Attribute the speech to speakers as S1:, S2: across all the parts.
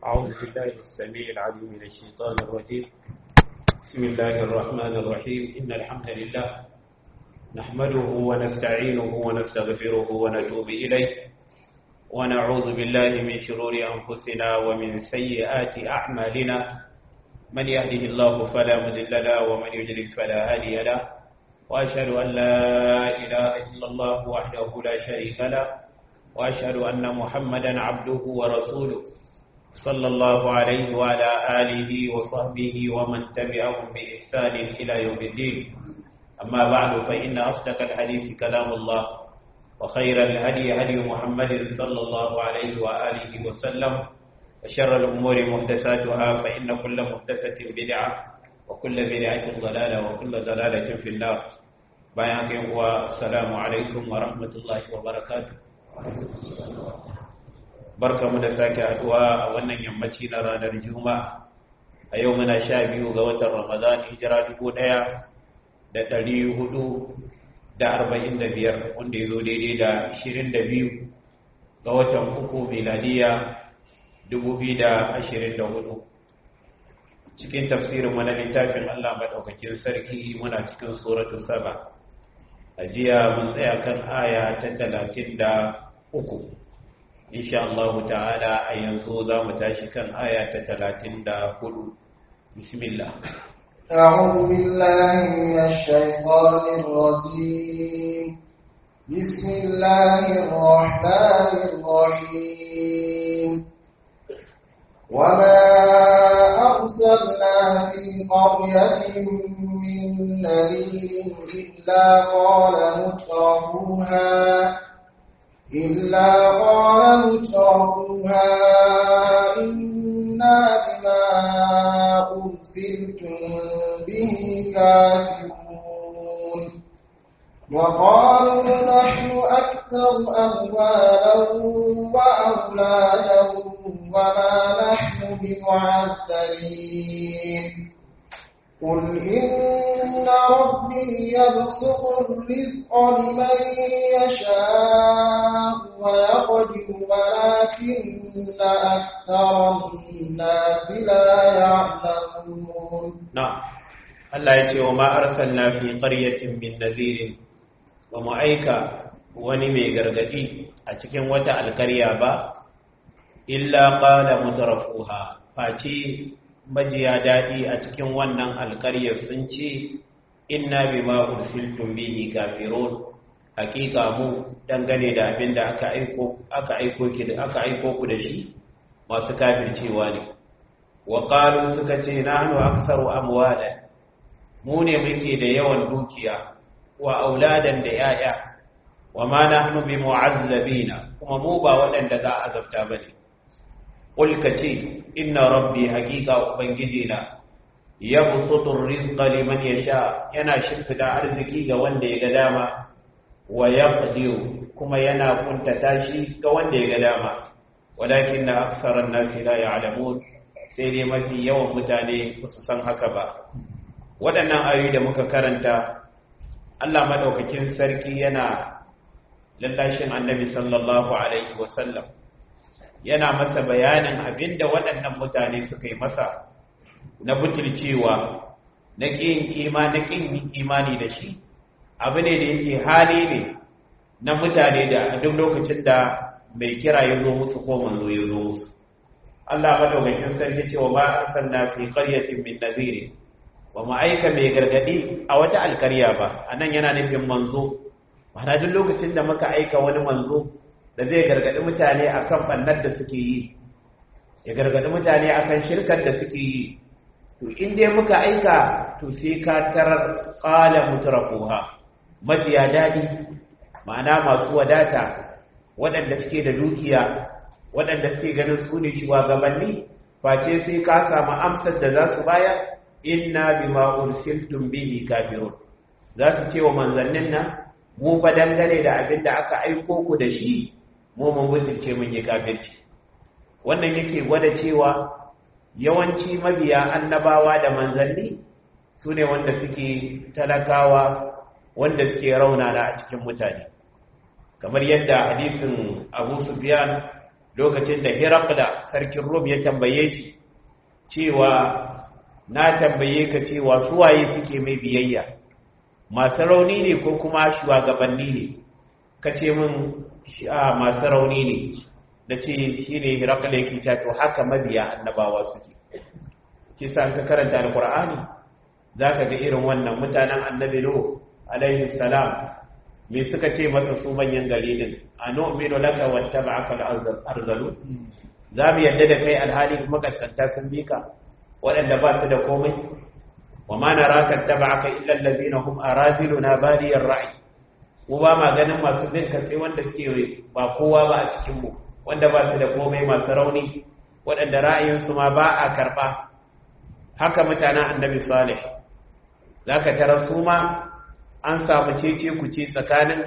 S1: أعوذ بالله السميع العليم من الشيطان الرجيم بسم الله الرحمن الرحيم إن الحمد لله نحمده ونستعينه ونستغفره ونتوب إليه ونعوذ بالله من شرور أنفسنا ومن سيئات أعمالنا من يهده الله فلا مذل له ومن يجلل فلا هادي له وأشهد أن لا إله إلا الله وحده لا شريك له وأشهد أن محمدا عبده ورسوله صلى الله عليه وعلى آله وصحبه ومن تبعهم بإحسان إلى يوم الدين أما بعد فإن أصدق الحديث كلام الله وخير الهدي هدي محمد صلى الله عليه وآله وسلم وشر الأمور محدثاتها فإن كل محدثة بدعة وكل بدعة ضلالة وكل ضلالة في النار بيانك والسلام عليكم ورحمة الله وبركاته barka mu da sake haduwa a wannan yammaci na ranar juma'a a yau muna sha biyu ga watan ramadan hijira dubu ɗaya da ɗari hudu da arba'in da biyar wanda ya zo daidai da ashirin da biyu ga watan uku miladiya dubu biyu da ashirin da hudu cikin tafsirin mana littafin allah maɗaukakin sarki muna cikin suratu saba a jiya mun tsaya kan aya ta talatin da uku insha Allah ta'ala a yanzu za mu tashi kan aya ta talatin da hudu bismillah
S2: أعوذ بالله من الشيطان الرجيم بسم الله الرحمن الرحيم وما أرسلنا في قرية من نذير إلا قال مترفوها إلا قال مترفوها إنا بما أرسلتم به كافرون وقالوا نحن أكثر أموالا وأولادا وما نحن بمعذبين قل إن ربي يبسط الرزق لمن يشاء ويقدر ولكن أكثر الناس لا يعلمون
S1: نعم الله يتي وما أرسلنا في قرية من نذير ومعيكا ونمي غرغدي أتكين وتا القرية با إلا قال مترفوها فاتي majiya daɗi a cikin wannan alƙaryar sun ce inna bima ursiltum bihi kafirun hakika mu dangane da abin da aka aiko aka aiko ki da aka aiko ku da shi masu kafircewa ne wa qalu suka ce nahnu aktsaru amwala mu ne muke da yawan dukiya wa auladan da yaya wa ma nahnu bimu'azzabina kuma mu ba waɗanda za a azabta bane قل كتي إن ربي حقيقة وبنجزينا يبسط الرزق لمن يشاء ينا شفت أرزقي وندي قداما ويقدر كما ينا كنت تاشي كوندي قداما ولكن أكثر الناس لا يعلمون سيدي ما في يوم متاني خصوصا هكذا waɗannan ayoyi da muka karanta Allah madaukakin sarki yana lallashin annabi sallallahu alaihi wasallam yana masa bayanin abinda waɗannan mutane suka yi masa na butulcewa na ƙin ima na ƙin imani da shi abu ne da yake hali ne na mutane da a duk lokacin da mai kira ya zo musu ko manzo ya zo musu Allah madaukakin sarki cewa ba arsalna fi qaryatin min nadhir wa ma aika mai gargadi a wata alkarya ba anan yana nufin manzo ma'ana duk lokacin da muka aika wani manzo da zai gargaɗi mutane akan ɓannar da suke yi ya gargaɗi mutane akan shirkar da suke yi to in dai muka aika to sai ka tarar ƙala mutarafuha majiya daɗi ma'ana masu wadata waɗanda suke da dukiya waɗanda suke ganin su ne shugabanni face sai ka samu amsar da za su bayar inna bima ursiltum bihi kafirun za su ce wa manzannin nan mu fa dangane da abin da aka aiko ku da shi mu mun mutunce mun yi kafirci wannan yake gwada cewa yawanci mabiya annabawa da manzanni su ne wanda suke talakawa wanda suke raunana a cikin mutane kamar yadda hadisin abu sufyan lokacin da Herakla sarkin Rum ya tambaye shi cewa na tambaye ka cewa suwaye suke mai biyayya masu rauni ne ko kuma shugabanni ne ka ce min masu rauni ne da ce shi ne Herakla yake cewa to haka mabiya annabawa suke kisa ka karanta alkur'ani za ka ga irin wannan mutanen annabi Nuh alaihi salam me suka ce masa su manyan gari din a nu'minu laka wattaba'aka al-arzalu za mu yadda da kai alhali kuma kaskanta sun bi ka waɗanda ba su da komai wa ma naraka taba'aka illa allazina hum araziluna badiyar ra'i mu ba ma ganin masu bin ka sai wanda suke ba kowa ba a cikin mu wanda ba su da komai masu rauni waɗanda ra'ayinsu ma ba a karɓa haka mutanen annabi salih zaka tarar su ma an samu cece ku ce tsakanin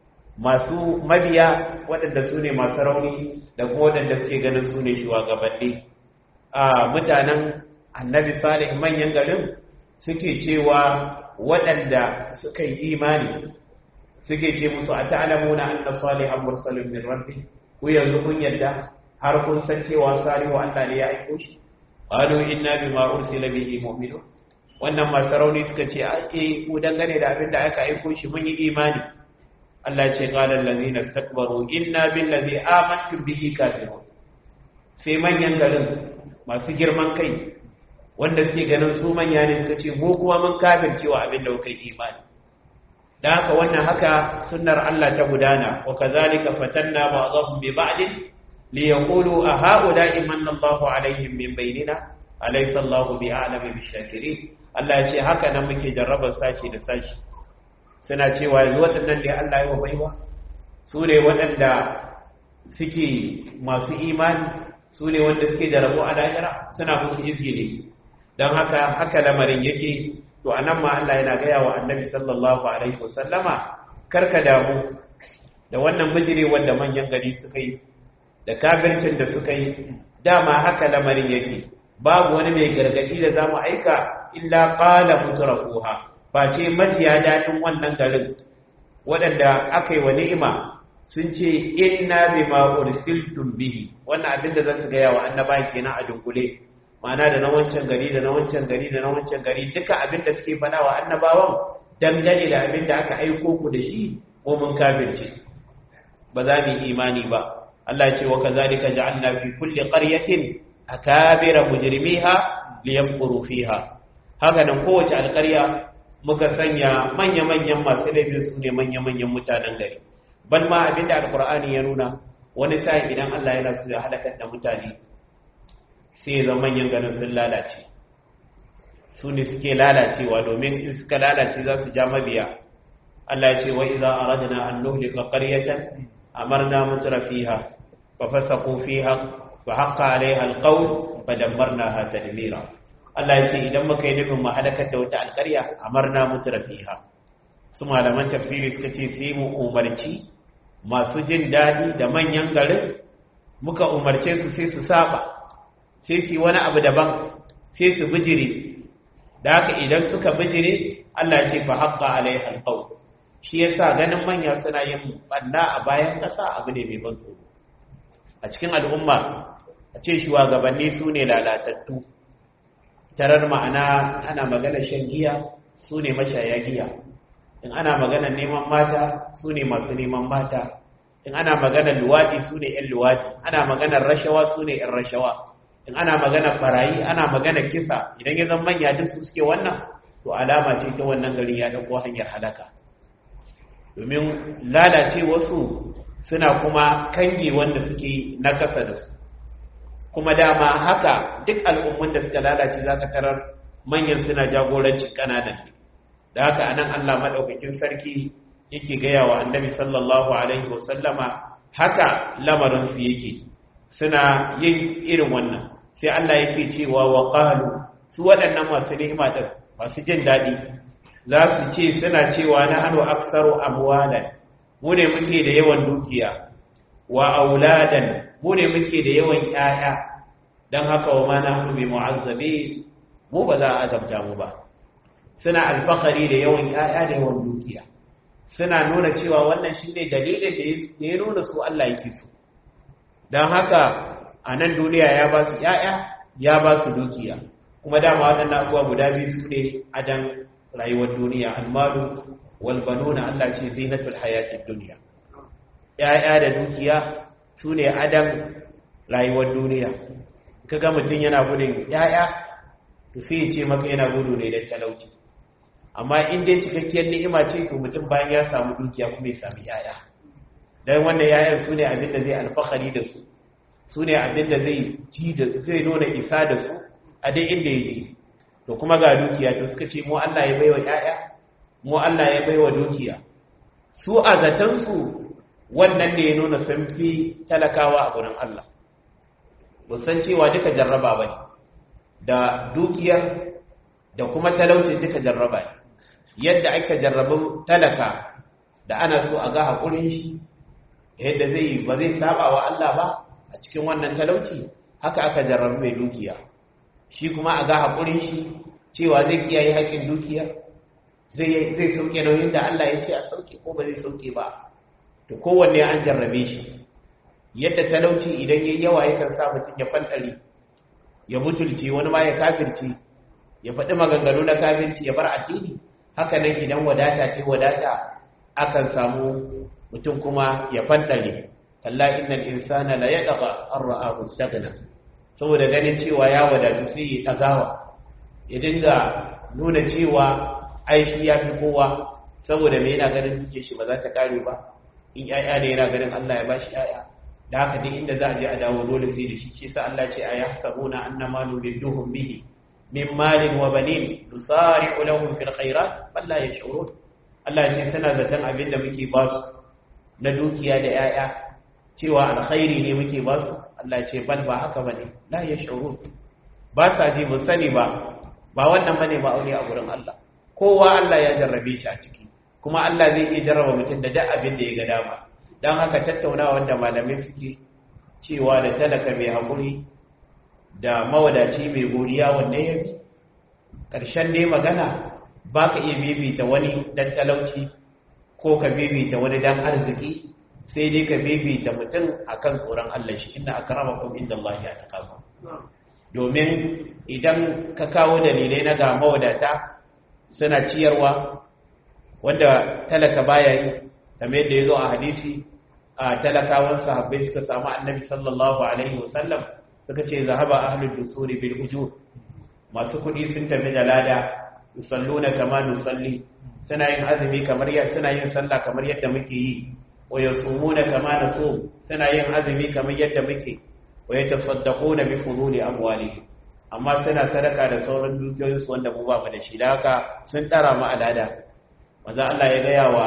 S1: masu mabiya waɗanda su ne masu rauni da kuma waɗanda suke ganin su ne shugabanni a mutanen annabi salih manyan garin suke cewa waɗanda suka yi imani suke ce musu a ta'alamuna anna salihan mursalin min rabbi ku yanzu kun yadda har kun san cewa salihu Allah ne ya aiko shi qalu inna bima ursila bihi mu'minun wannan masu rauni suka ce ake ku dangane da abin da aka aiko shi mun yi imani Allah ce qala allazina istakbaru inna billazi amantu bihi kafirun sai manyan garin masu girman kai wanda suke ganin su manya ne suka ce mu kuma mun kafircewa abin da kuka yi imani da haka wannan haka sunnar Allah ta gudana wa kazalika fatanna ba'dahum bi ba'd li yaqulu a ha'ula'i manna Allahu alaihim min bainina alaysa Allahu bi a'lamu bi shakirin Allah ya ce haka nan muke jarrabar sashi da sashi suna cewa yanzu waɗannan ne Allah ya wa baiwa su ne waɗanda suke masu imani su ne wanda suke da rabo a lahira suna musu izini don haka haka lamarin yake to anan ma Allah yana gaya wa annabi sallallahu alaihi wasallama karka damu da wannan bijire wanda manyan gari suka yi da kafircin da suka yi dama haka lamarin yake babu wani mai gargadi da zamu aika illa qala mutrafuha ba ce majiya dadin wannan garin waɗanda aka yi wa ni'ima sun ce inna bima ursiltum bihi wannan abin da zan gaya wa annaba kenan a dunkule ma'ana da na wancan gari da na wancan gari da na wancan gari duka abin da suke faɗa wa annabawan dangane da abin da aka aiko ku da shi ko mun kafirce ba za mu yi imani ba Allah ya ce wa kazalika ja'alna fi kulli qaryatin akabira mujrimiha liyamkuru fiha haka nan kowace alƙarya muka sanya manya-manyan masu laifin su ne manya-manyan mutanen gari ban ma abinda alkur'ani ya nuna wani sa'in idan Allah yana so ya halakar da mutane sai ya zama manyan garin sun lalace su ne suke lalacewa domin in suka lalace za su ja mabiya Allah ya ce wa idza aradna an nuhlika qaryatan amarna mutra fiha fa fasaqu fiha fa haqqa alaiha alqawl fa dammarnaha tadmira Allah ya ce idan muka yi nufin mu halakar da wata alƙarya amarna mutra fiha su malaman tafsiri suka ce sai mu umarci masu jin daɗi da manyan garin muka umarce su sai su saba sai su wani abu daban sai su bijire da haka idan suka bijire Allah ce fa haqqa alaiha alqawl shi yasa ganin manya suna yin banna a bayan ƙasa abu ne mai ban tsoro a cikin al'umma a ce shugabanni su ne lalatattu tarar ma'ana ana magana shan giya su ne mashaya giya in ana maganar neman mata su ne masu neman mata in ana maganar luwaɗi su ne 'yan luwaɗi ana maganar rashawa su ne 'yan rashawa in ana maganar barayi ana maganar kisa idan ya zama manya duk su suke wannan to alama ce ta wannan gari ya ɗauko hanyar halaka domin lalace wasu suna kuma kange wanda suke na kasa da su kuma dama haka duk al'ummun da suka lalace za ka tarar manyan suna jagorancin ƙananan ne da haka anan Allah madaukakin sarki yake gaya wa annabi sallallahu alaihi wasallama haka lamarin su yake suna yin irin wannan sai Allah yake cewa wa qalu su waɗannan masu ni'ima din masu jin dadi za su ce suna cewa na hanu aksaru amwalan mu ne muke da yawan dukiya wa auladan mu ne muke da yawan ƴaƴa dan haka wa ma nahnu bi mu'azzabin mu ba za a azabta mu ba suna alfahari da yawan ‘ya'ya da yawan dukiya suna nuna cewa wannan shi ne dalilin da ya nuna su Allah yake su don haka a nan duniya ya ba su ‘ya'ya ya ba su dukiya kuma dama waɗannan abuwa guda biyu su ne adan rayuwar duniya almalu walbanuna Allah ce zinatul hayatid duniya ‘ya'ya da dukiya su ne adan rayuwar duniya kaga mutum yana gudun ‘ya'ya to sai ce maka yana gudu ne da talauci amma in dai cikakkiyar ni'ima ce to mutum bayan ya samu dukiya kuma ya sami ‘ya'ya don wannan ‘ya'yan su ne abin da zai alfahari da su su ne abin da zai ji da zai nuna isa da su a dai inda ya je to kuma ga dukiya to suka ce mu Allah ya baiwa ‘ya'ya mu Allah ya baiwa dukiya su a zatansu wannan ne ya nuna sun fi talakawa a gurin Allah san cewa duka jarraba ba da dukiyar da kuma talaucin duka jarraba ne yadda aka jarrabu talaka da ana so a ga haƙurin shi yadda zai ba zai saba wa Allah ba a cikin wannan talauci haka aka jarrabu mai dukiya shi kuma a ga haƙurin shi cewa zai kiyaye haƙƙin dukiyar zai sauke nauyin da Allah ya ce a sauke ko ba zai sauke ba to kowanne an jarrabe shi yadda talauci idan yayi yawa yakan sa mutum ya fandare ya mutulce wani ma ya kafirce ya faɗi maganganu na kafirci ya bar addini haka nan idan wadata ta wadata akan samu mutum kuma ya fandare kalla innal insana la yadqa an ra'ahu istaghna saboda ganin cewa ya wadatu sai ya dagawa ya dinga nuna cewa ai shi ya fi kowa saboda me yana ganin duke shi ba za ta kare ba in yaya ne yana ganin Allah ya bashi yaya da haka duk inda za a je a dawo dole sai da shi shi sa Allah ce a yahsabuna annama nuridduhum bihi min malin wa banin nusari'u lahum fil khairat bal la yash'urun Allah ya ce tana zaton abin da muke ba su na dukiya da yaya cewa alkhairi ne muke ba su Allah ya ce bal ba haka bane la yash'urun ba sa ji mun sani ba ba wannan bane ba aure a gurin Allah kowa Allah ya jarrabe shi a ciki kuma Allah zai iya jarraba mutum da duk abin da ya ga dama don haka tattaunawa da malamai suke cewa da talaka mai haƙuri da mawadaci mai godiya wanne ya fi ƙarshen dai magana ba ka iya bibita wani dan talauci ko ka bibita wani dan arziki sai dai ka bibita mutum akan tsoron Allah shi inna akramakum inda Allah ya taqabu domin idan ka kawo dalilai na ga mawadata suna ciyarwa wanda talaka baya yi kamar yadda ya zo a hadisi a talakawan sahabbai suka samu annabi sallallahu alaihi wasallam suka ce zahaba ahlul dusuri bil ujur masu kudi sun tafi da lada yusalluna kama nusalli suna yin azumi kamar yadda suna yin sallah kamar yadda muke yi wa yasumuna kama nasum suna yin azumi kamar yadda muke wa yatasaddaquna bi fuduli amwalihim amma suna sadaka da sauran dukiyoyinsu wanda mu ba mu da shi da haka sun tara mu alada maza Allah ya gaya wa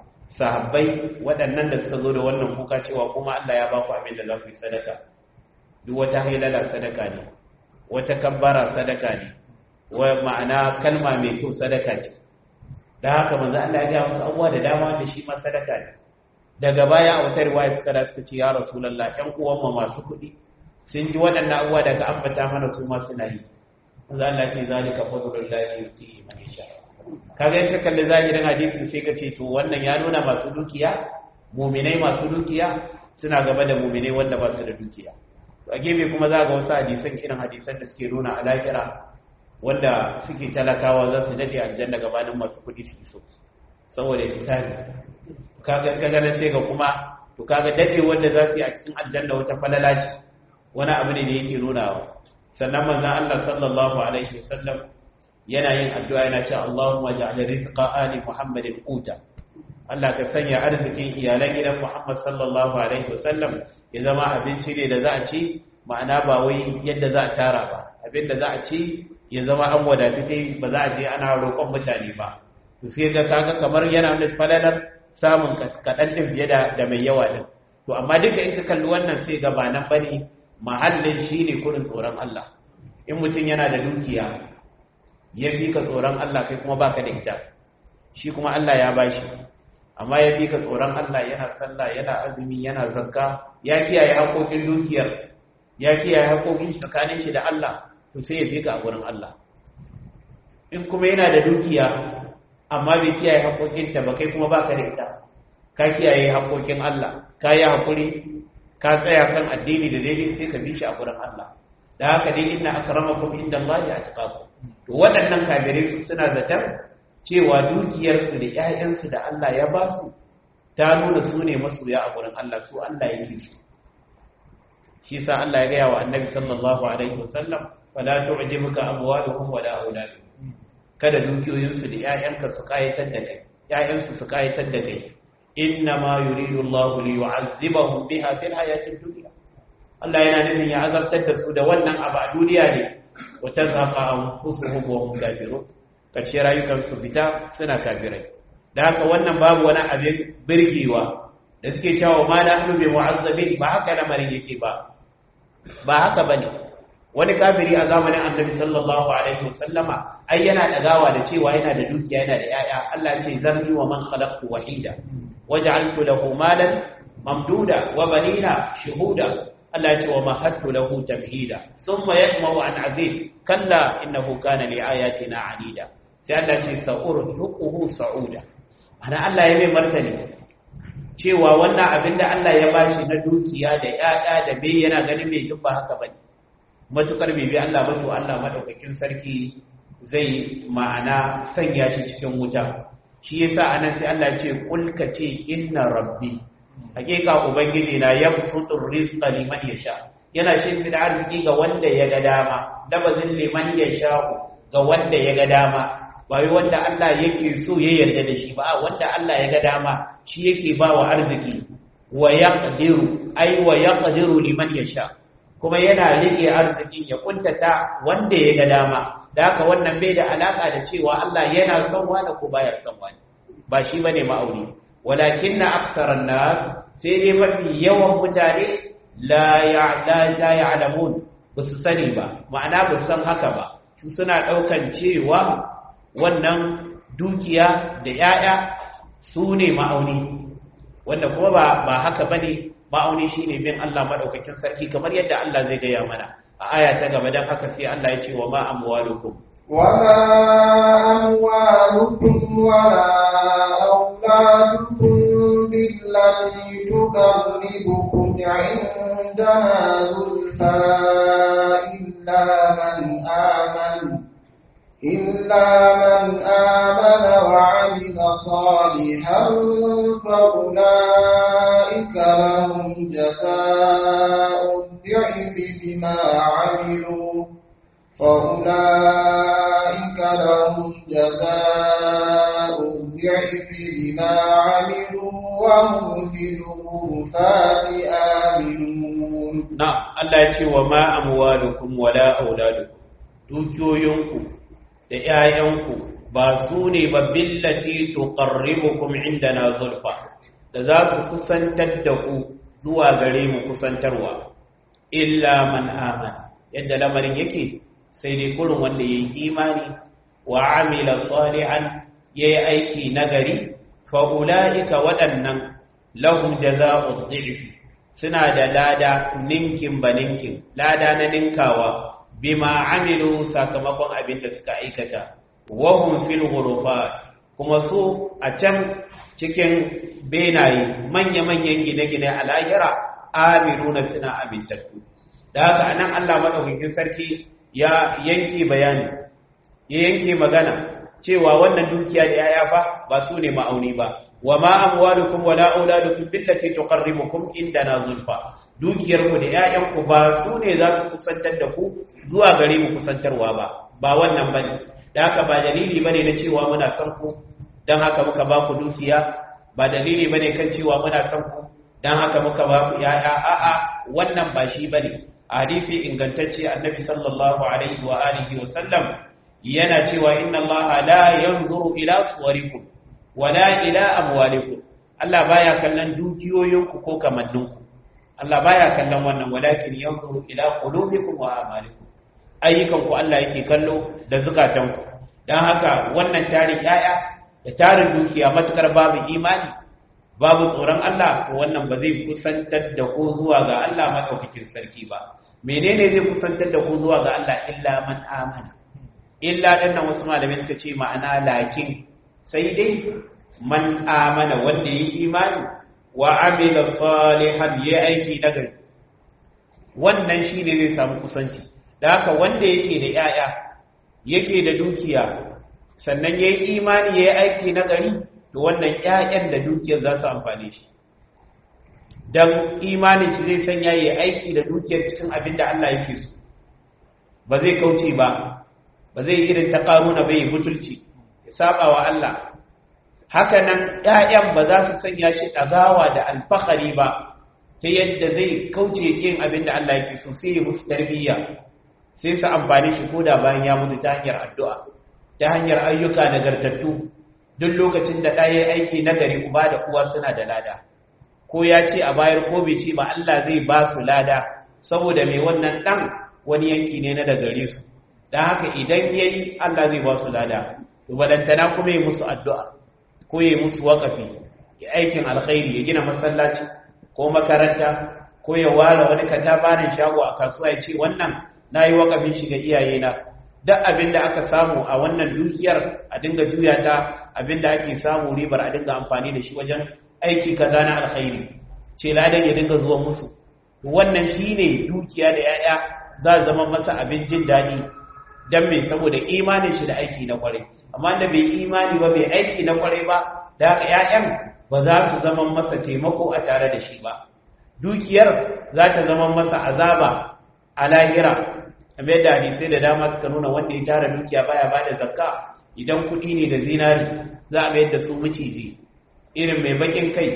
S1: sahabbai waɗannan da suka zo da wannan kuka cewa kuma Allah ya ba ku abin da za ku yi sadaka duk wata hailala sadaka ne wata kabbara sadaka ne wa ma'ana kalma mai kyau sadaka ce da haka manzo Allah ya ga musu abuwa da dama da shi ma sadaka ne daga baya a wata riwaya suka da suka ce ya rasulullah ƴan uwan mu masu kuɗi sun ji waɗannan abuwa daga ambata mana su ma suna yi manzo Allah ce zalika fadlullahi yuti man yasha kaga in ka kalli zahirin hadisin sai ka ce to wannan ya nuna masu dukiya muminai masu dukiya suna gaba da muminai wanda ba su da dukiya to a gefe kuma za ga wasu hadisan irin hadisan da suke nuna alakira wanda suke talakawa za su dade aljanna gabanin masu kuɗi su so saboda hisabi kaga kaga nan sai ga kuma to kaga dade wanda za su yi a cikin aljanna wata falala ce wani abu ne da yake nunawa sannan manzon Allah sallallahu alaihi wasallam yana yin addu'a yana cewa Allahumma ja'al rizqa ali Muhammadin quta Allah ka sanya arzikin iyalan gidan Muhammad sallallahu alaihi wasallam ya zama abinci ne da za a ci ma'ana ba wai yadda za a tara ba abin da za a ci ya zama an wadatu kai ba za a je ana roƙon mutane ba to sai ga kaga kamar yana da falalar samun kaɗan din fiye da da mai yawa din to amma duka in ka kalli wannan sai ga ba nan bane mahallin shine kurin tsoron Allah in mutum yana da dukiya ya fi ka tsoron Allah kai kuma baka da ita shi kuma Allah ya bashi amma ya fi ka tsoron Allah yana sallah yana azumi yana zakka ya kiyaye haƙoƙin dukiyar ya kiyaye haƙoƙin tsakanin shi da Allah to sai ya fi ka a gurin Allah in kuma yana da dukiya amma bai kiyaye haƙoƙin ta ba kai kuma baka da ita ka kiyaye haƙoƙin Allah ka yi haƙuri ka tsaya kan addini da daidai sai ka bi shi a gurin Allah da haka dai inna akramakum indallahi atqakum to waɗannan kafirai su suna zaton cewa dukiyarsu da ƴaƴansu da Allah ya ba su ta nuna su ne masoya a gurin Allah su Allah yake su shi sa Allah ya gaya wa annabi sallallahu alaihi wasallam fala tu'jibuka amwaluhum wala auladuhum kada dukiyoyinsu da ƴaƴanka su kayatar da kai ƴaƴansu su kayatar da kai inna ma yuridu Allah li yu'azzibahum biha fil hayatid dunya Allah yana nufin ya azabtar da su da wannan abu a duniya ne wa tazhaqa anfusuhum wa hum kafirun karshe rayukan su fita suna kafirai da haka wannan babu wani abin birgewa da suke cewa ma na hannu bai mu'azzabin ba haka lamarin yake ba ba haka bane wani kafiri a zamanin annabi sallallahu alaihi wasallama ai yana dagawa da cewa yana da dukiya yana da yaya Allah ya ce zarni wa man khalaqtu wahida waj'altu lahu malan mamduda wa banina shuhuda Allah ya ce wa mahattu lahu tamhida thumma yatma'u an azid kalla innahu kana li ayatina anida sai Allah ya ce sa'urhuquhu sa'uda ana Allah ya mai martani cewa wannan abin da Allah ya bashi na dukiya da ƴaƴa da bai yana ganin mai duk ba haka bane matukar bai bi Allah ba to Allah madaukakin sarki zai ma'ana sanya shi cikin wuta shi yasa anan sai Allah ya ce kul ka ce inna rabbi hakika ubangiji na yabsutur rizqa liman yasha yana shimfida arziki ga wanda ya ga dama labazin liman yasha ga wanda ya ga dama ba yi wanda Allah yake so ya yarda da shi ba wanda Allah ya ga dama shi yake ba wa arziki wa yaqdiru ai wa yaqdiru liman yasha kuma yana rike arzikin ya kuntata wanda ya ga dama da haka wannan bai da alaka da cewa Allah yana son wani ko baya son wani ba shi bane ma'auni walakinna aktharan nas sai dai mafi yawan mutane la ya'lamun ba su sani ba ma'ana ba san haka ba su suna daukan cewa wannan dukiya da ‘ya'ya su ne ma'auni wanda kuma ba, ba haka ba ne ma'auni shi ne bin Allah maɗaukakin sarki kamar yadda Allah zai gaya mana a aya ta gaba don haka sai Allah ya ce wa ma amwalukum
S2: وما أموالكم ولا أولادكم بالتي تقربكم عندنا زلفى إلا من آمن إلا من آمن وعمل صالحا فأولئك لهم جزاء الضعف بما عملوا فأولئك لهم جزاء الضعف بما عملوا وهم في الغرفات آمنون
S1: نعم الله يقول وما أموالكم ولا أولادكم dukiyoyinku da ‘ya'yanku ba su ne ba billati tuqarribukum indana zulfa da za su kusantar da ku zuwa gare mu kusantarwa illa man amana yadda lamarin yake sai dai kurin wanda ya yi imani wa amila salihan ya yi aiki nagari fa ula'ika waɗannan lahum jaza'u dhi'fi suna da lada ninkin ba ninkin lada na ninkawa bima amilu sakamakon abin da suka aikata wahum fil ghurufat kuma su a can cikin benaye manya-manyan gine-gine a lahira aminuna suna amintattu da haka anan Allah madaukakin sarki ya yanke bayani ya yanke magana cewa wannan dukiya da yaya fa ba su ne ma'auni ba wa ma amwalukum wala auladukum billati tuqarribukum indana zulfa dukiyarku da ‘ya'yanku ba su ne za su kusantar da ku zuwa gare mu kusantarwa ba ba wannan ba ne da haka ba dalili ba ne na cewa muna son ku don haka muka ba ku dukiya ba dalili ba ne kan cewa muna son ku don haka muka ba ku ‘ya'ya a'a wannan ba shi ba ne a hadisi ingantacce annabi sallallahu alaihi wa alihi wa sallam yana cewa inna allaha la yanzuru ila suwarikum wala ila amwalikum Allah baya kallon dukiyoyinku ko kamanninku Allah baya kallon wannan walakin yanzuru ila qulubikum wa a'malikum ayyukan ku Allah yake kallo da zukatan ku dan haka wannan tarin yaya da tarin dukiya matukar babu imani babu tsoron Allah ko wannan ba zai kusantar da ku zuwa ga Allah madaukakin sarki ba menene zai kusantar da ku zuwa ga Allah illa man amana illa dan nan wasu malamai suka ce ma'ana lakin sai dai man amana wanda yi imani wa amila salihan ya aiki nagari wannan shine zai samu kusanci da haka wanda yake da yaya yake da dukiya sannan yayi imani yayi aiki nagari to wannan ƴaƴan da dukiyar za su amfane shi dan imanin shi zai sanya yayi aiki da dukiyar cikin abin da Allah yake so ba zai kauce ba ba zai irin ta karuna bai butulci ya saba wa Allah haka nan ƴaƴan ba za su sanya shi ɗagawa da alfahari ba ta yadda zai kauce yin abin da Allah yake so sai ya musu tarbiyya sai su amfani shi koda bayan ya mutu ta hanyar addu'a ta hanyar ayyuka nagartattu duk lokacin da ɗaya aiki nagari uba da uwa suna da lada ko ya ce a bayar ko bai ce ba Allah zai ba su lada saboda mai wannan ɗan wani yanki ne na da gare su don haka idan ya yi Allah zai ba su lada wadantana kuma yi musu addu'a ko yi musu waƙafi ya aikin alkhairi ya gina masallaci ko makaranta ko ya ware wani katabarin shago a kasuwa ya ce wannan na yi waƙafin shi ga iyayena duk abin da aka samu a wannan dukiyar a dinga juya ta abin da ake samu ribar a dinga amfani da shi wajen aiki kaza na alkhairi ce ladan ya dinga zuwa musu wannan shine dukiya da yaya za zama masa abin jin daɗi dan me saboda imanin shi da aiki na kwarai amma da bai imani ba bai aiki na kwarai ba da haka ƴaƴan ba za su zama masa taimako a tare da shi ba dukiyar za ta zama masa azaba a lahira kamar yadda hadisai da dama suka nuna wanda ya tara dukiya baya ba da zakka idan kuɗi ne da zinari za a mayar da su maciji irin mai bakin kai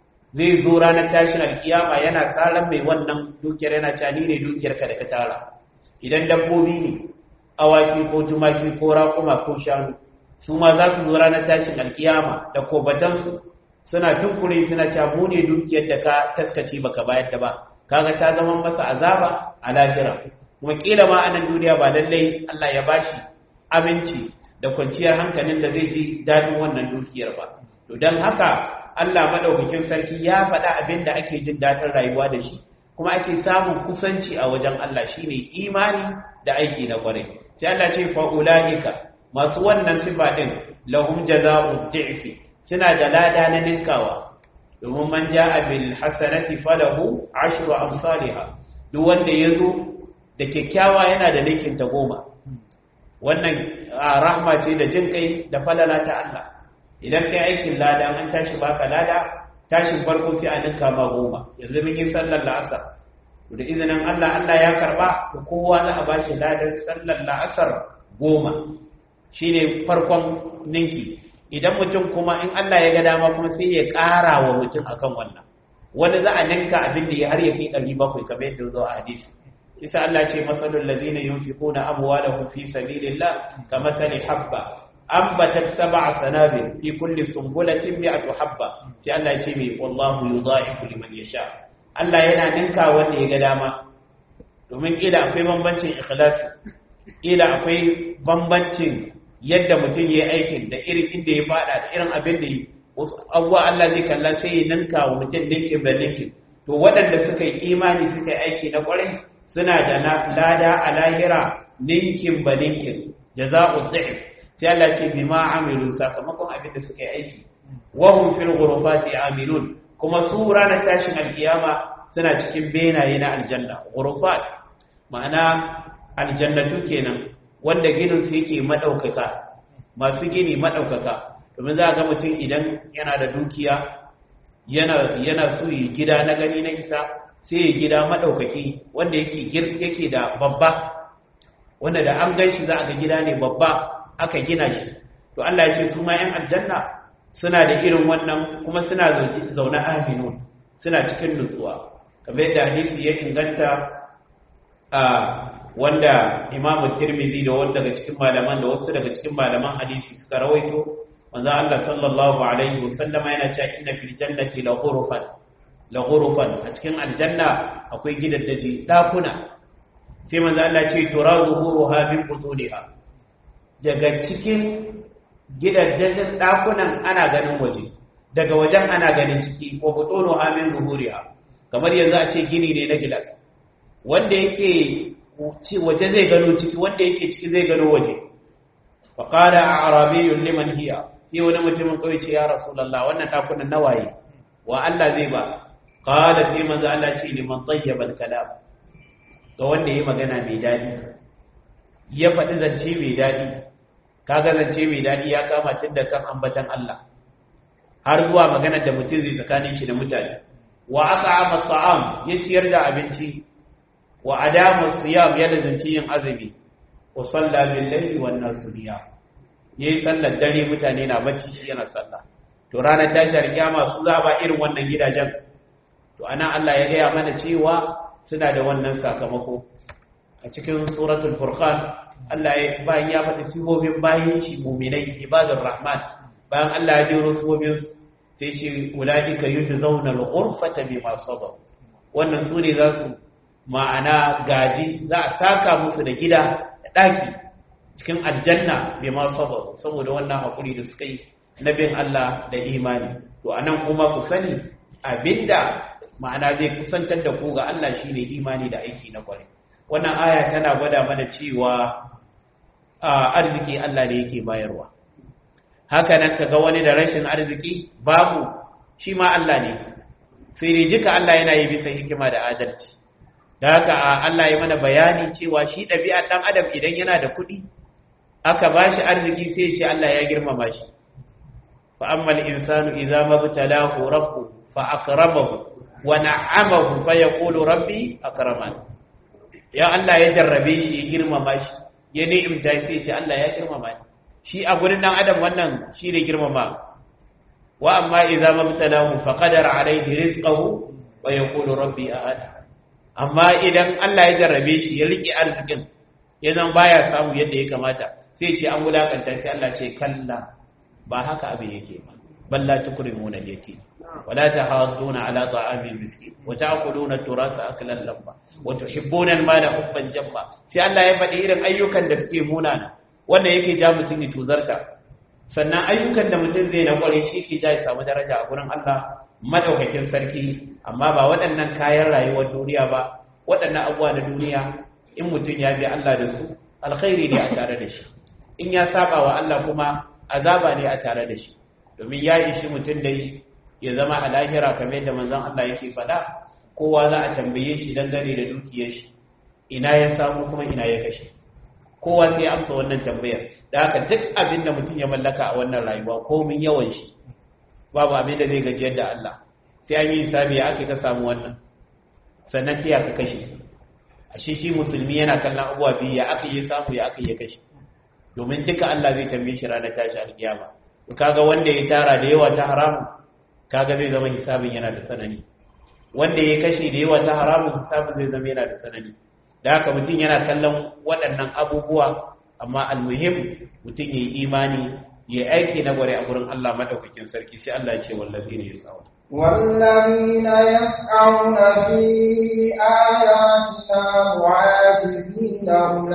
S1: zai zo ranar tashin alkiyama yana tsaran mai wannan dukiyar yana cani ne dukiyar ka da ka tara idan dabbobi ne awaki ko tumaki ko raƙuma ko shanu su ma za su zo ranar tashin alkiyama da kobatansu suna tunkure suna camu ne dukiyar da ka taskace baka bayar da ba kaga ta zama masa azaba a lahira kuma kila ma anan duniya ba lallai Allah ya bashi aminci da kwanciyar hankalin da zai ji dadin wannan dukiyar ba to dan haka Allah madaukakin sarki ya faɗa abin da ake jin dadin rayuwa da shi kuma ake samun kusanci a wajen Allah shine imani da aiki na kwarai sai Allah ce fa ulaika masu wannan sifa din lahum jazaa'u dhi'fi suna da lada na ninkawa domin man ja'a bil hasanati falahu ashru amsalha duk wanda yazo da kyakkyawa yana da linkin ta goma wannan rahma ce da jin kai da falala ta Allah idan kai aikin lada an tashi baka lada tashin farko sai a ninka ma goma yanzu mun yi sallar la'asar da izinin Allah Allah ya karba to kowa za a bashi ladan sallar la'asar goma shine farkon ninki idan mutum kuma in Allah ya ga dama kuma sai ya ƙara wa mutum akan wannan wani za a ninka abin da ya har ya kai ɗari bakwai kamar yadda zo a hadisi isa Allah ce masalul ladina yunfiquna amwalahum fi sabilillah kamathali habba ambatat sab'a sanabil fi kulli sunbulatin mi'atu habba sai Allah ya ce mai wallahu yudha'ifu liman yasha Allah yana ninka wanda ya ga dama domin kila akwai bambancin ikhlasi kila akwai bambancin yadda mutum ya yi aikin da irin inda ya fada da irin abin da yi wasu abuwa Allah zai kalla sai ya ninka wa mutum ninkin da ninkin to waɗanda suka yi imani suka yi aiki na ƙwarai suna da lada a lahira ninkin ba ninkin jaza'u dhif sai Allah ce bima amilu sakamakon abin da suka yi aiki wa hum fil ghurufati amilun kuma su ranar tashin alkiyama suna cikin benaye na aljanna ghurufat ma'ana aljannatu kenan wanda ginin su yake madaukaka masu gini madaukaka domin za ga mutum idan yana da dukiya yana yana so yi gida na gani na isa sai ya gida madaukaki wanda yake yake da babba wanda da an ganshi za a ga gida ne babba aka gina shi to Allah ya ce su ma yan aljanna suna da irin wannan kuma suna zaune aminun suna cikin nutsuwa kamar yadda hadisi ya inganta a wanda imamu tirmizi da wanda daga cikin malaman da wasu daga cikin malaman hadisi suka rawaito manzo Allah sallallahu alaihi wasallam yana cewa inna fil jannati la ghurfan la ghurfan a cikin aljanna akwai gidaddaji dakuna sai manzo Allah ce tura zuhuruha min butuniha daga cikin gidajen dakunan ana ganin waje daga wajen ana ganin ciki ko butunuha min zuhuriha kamar yanzu a ce gini ne na gilas wanda yake waje zai gano ciki wanda yake ciki zai gano waje fa qala a'rabiyyun liman hiya sai wani mutumin kawai ce ya rasulullah wannan dakunan nawaye wa Allah zai ba qala sai manzo Allah ce liman tayyaba al-kalam ga wanda yayi magana mai dadi ya faɗi zance mai dadi kaga zance mai dadi ya kama tun da kan ambatan Allah har zuwa maganar da mutum zai tsakanin shi da mutane wa at'ama at'am ya ciyar da abinci wa adama siyam ya lazanci yin azumi wa salla bil layli wan nas niyam yayi sallar dare mutane na bacci shi yana sallah to ranar tashar kiyama su za ba irin wannan gidajen to ana Allah ya gaya mana cewa suna da wannan sakamako a cikin suratul furqan Allah ya bayan ya faɗi sifofin bayin shi mu'minai ibadur rahman bayan Allah ya jero sifofin sai ce ulaika yujzauna al-ghurfata bima sabaru wannan su ne za su ma'ana gaji za a saka musu da gida da ɗaki cikin aljanna bai ma sabaru saboda wannan haƙuri da suka yi na bin Allah da imani to anan kuma ku sani abinda ma'ana zai kusantar da ku ga Allah shine imani da aiki na kwarai wannan aya tana gwada mana cewa arziki Allah ne yake bayarwa haka nan kaga wani da rashin arziki babu shi ma Allah ne sai dai duka Allah yana yi bisa hikima da adalci da haka Allah ya mana bayani cewa shi ɗabi'ar ɗan adam idan yana da kuɗi aka ba shi arziki sai ce Allah ya girmama shi fa amma al-insanu idza mabtalahu rabbuhu fa akramahu wa na'amahu fa yaqulu rabbi akraman ya Allah ya jarrabe shi ya girmama shi ya ni'imta sai ce Allah ya girmama ni shi a gurin ɗan adam wannan shi ne girmama wa amma idza mabtalahu fa qadara alayhi rizqahu wa yaqulu rabbi ahad amma idan Allah ya jarrabe shi ya rike arzikin ya zan baya samu yadda ya kamata sai ce an wulakanta sai Allah ce kalla ba haka abin yake ba balla tukrimuna yake wala tahadduna ala ta'amil miskin wa ta'kuluna turasa aklan lamma wa tuhibbuna al-mala hubban jamma sai Allah ya faɗi irin ayyukan da suke munana wanda yake ja mutum ya tuzarta sannan ayyukan da mutum zai na kware shi ke ja ya samu daraja a gurin Allah madaukakin sarki amma ba waɗannan kayan rayuwar duniya ba waɗannan abubuwa na duniya in mutum ya bi Allah da su alkhairi ne a tare da shi in ya saba wa Allah kuma azaba ne a tare da shi domin ya ishi mutum da ya zama a lahira kamar yadda manzon Allah yake faɗa kowa za a tambaye shi dangane da dukiyar shi ina ya samu kuma ina ya kashe kowa sai ya amsa wannan tambayar da haka duk abin da mutum ya mallaka a wannan rayuwa komin yawan shi babu abin da zai gajiyar da Allah sai an yi hisabi ya ake ka samu wannan sannan sai ka kashe ashe shi musulmi yana kallon abubuwa biyu ya aka yi samu ya aka yi kashe domin duka Allah zai tambaye shi ranar tashi alkiyama kaga wanda ya tara da yawa ta haramun kaga zai zama hisabin yana da tsanani wanda ya kashe da yawa ta haramun hisabin zai zama yana da tsanani da haka mutum yana kallon waɗannan abubuwa amma almuhim mutum ya yi imani ya aiki na gware a gurin Allah madaukakin sarki sai Allah ya ce wallazi ne ya tsawo
S2: والذين يسعون في آياتنا معاجزين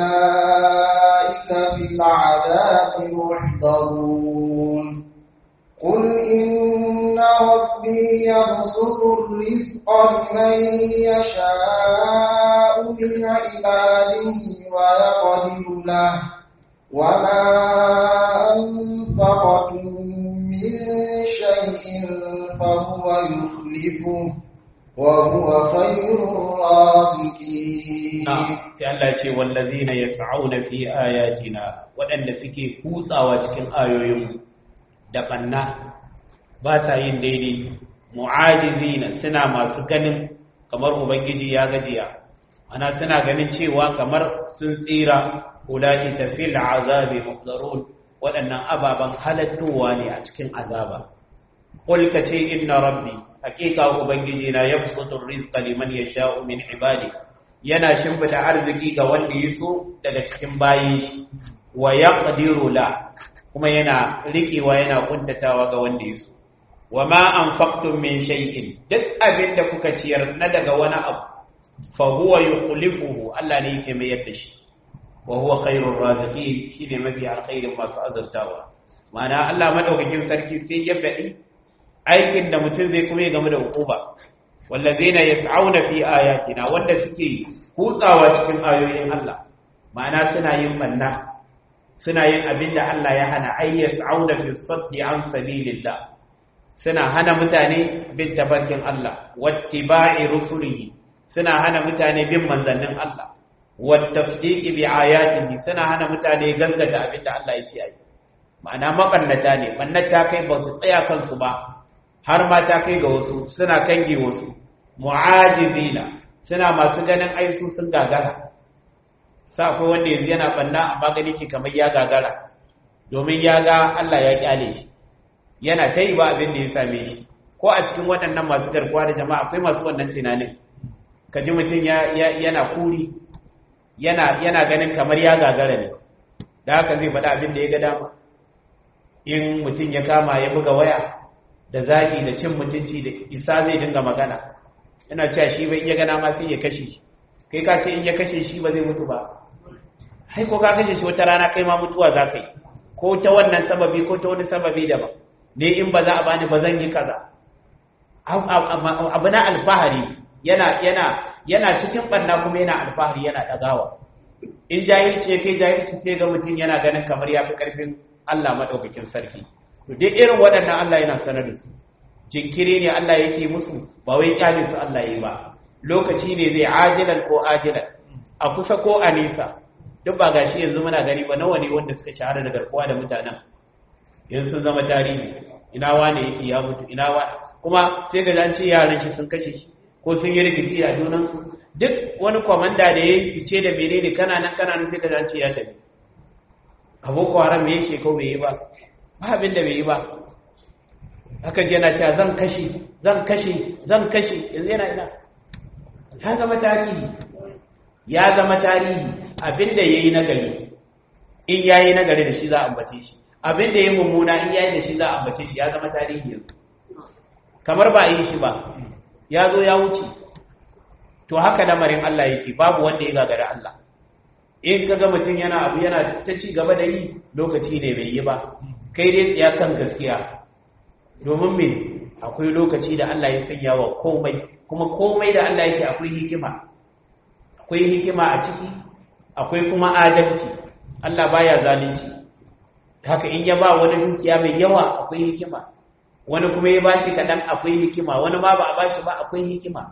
S2: أولئك في العذاب محضرون قل إن ربي يبسط الرزق لمن يشاء من عباده ويقدر له وما أنفقتم من شيء فهو يخلفه وهو خير الرازقين
S1: sai Allah ce wallazina yas'auna fi ayatina waɗanda suke kutsawa cikin ayoyin da banna ba sa yin daidai mu'ajizina suna masu ganin kamar ubangiji ya gajiya ana suna ganin cewa kamar sun tsira ulaika fil azabi muhdarun waɗannan ababan halattowa ne a cikin azaba qul ce inna rabbi haqiqa ubangiji na yabsutu rizqa liman yasha'u min ibadi yana shimfida arziki ga wanda yaso daga cikin bayi wa yaqdiru la kuma yana rikewa yana kuntatawa ga wanda yaso wa ma anfaqtum min shay'in duk abin da kuka ciyar na daga wani abu fa huwa yukhlifuhu Allah ne yake mai yadda shi wa huwa khairur raziqin shine mafi alkhairin masu azurtawa ma'ana Allah madaukakin sarki sai ya faɗi aikin da mutum zai kuma game da hukuma wallazina yas'auna fi ayatina wanda suke kutsawa cikin ayoyin Allah ma'ana suna yin banna suna yin abin da Allah ya hana ay yas'auna fi saddi an sabilillah suna hana mutane bin tafarkin Allah wattiba'i rusulihi suna hana mutane bin manzannin Allah wattasdiqi bi ayatihi suna hana mutane gaskata abinda Allah ya ce ai ma'ana makannata ne bannata kai ba su tsaya kansu ba har ma ta kai ga wasu suna kange wasu mu'ajizina suna masu ganin ai su sun gagara sa akwai wanda yanzu yana banna amma gani ke kamar ya gagara domin ya ga Allah ya kyale shi yana ta yi ba abin da ya same shi ko a cikin waɗannan masu garkuwa da jama'a akwai masu wannan tunanin ka ji mutum yana kuri yana ganin kamar ya gagara ne da haka zai faɗa abin da ya ga dama in mutum ya kama ya buga waya da zagi da cin mutunci da isa zai dinga magana yana cewa shi bai iya gana ma sai ya kashe shi kai ka ce in ya kashe shi ba zai mutu ba hai ko ka kashe shi wata rana kai ma mutuwa za ka yi ko ta wannan sababi ko ta wani sababi daban ne in ba za a bani ba zan yi kaza abu na alfahari yana yana yana cikin banna kuma yana alfahari yana dagawa in jahilci ya kai jahilci sai ga mutum yana ganin kamar ya fi karfin Allah madaukakin sarki to dai irin waɗannan Allah yana sanar da su jinkiri ne Allah yake musu ba wai kyale su Allah yi ba lokaci ne zai ajilan ko ajilan a kusa ko a nisa duk ba gashi yanzu muna gani ba nawa ne wanda suka shahara da garkuwa da mutanen yanzu sun zama tarihi ina wane yake ya mutu ina wa kuma sai ga an ce yaran shi sun kashe shi ko sun yi rikici a junansu duk wani kwamanda da ya fice da menene kana nan kana nan sai ga an ce ya tafi aboko haram me yake ko bai yi ba ba abin da bai yi ba haka ji yana cewa zan kashe zan kashe zan kashe yanzu yana ina ya zama tarihi ya zama tarihi abin da ya yi nagari in ya yi nagari da shi za a ambace shi abin da ya yi mummuna in ya yi da shi za a ambace shi ya zama tarihi yanzu kamar ba a yi shi ba ya zo ya wuce to haka lamarin Allah yake babu wanda ya gagara Allah in ka ga mutum yana abu yana ta ci gaba da yi lokaci ne bai yi ba kai dai tsaya kan gaskiya domin me akwai lokaci da Allah ya sanya wa komai kuma komai da Allah yake akwai hikima akwai hikima a ciki akwai kuma adalci Allah baya zalunci haka in ya ba wani dukiya mai yawa akwai hikima wani kuma ya bashi kaɗan akwai hikima wani ma ba a bashi ba akwai hikima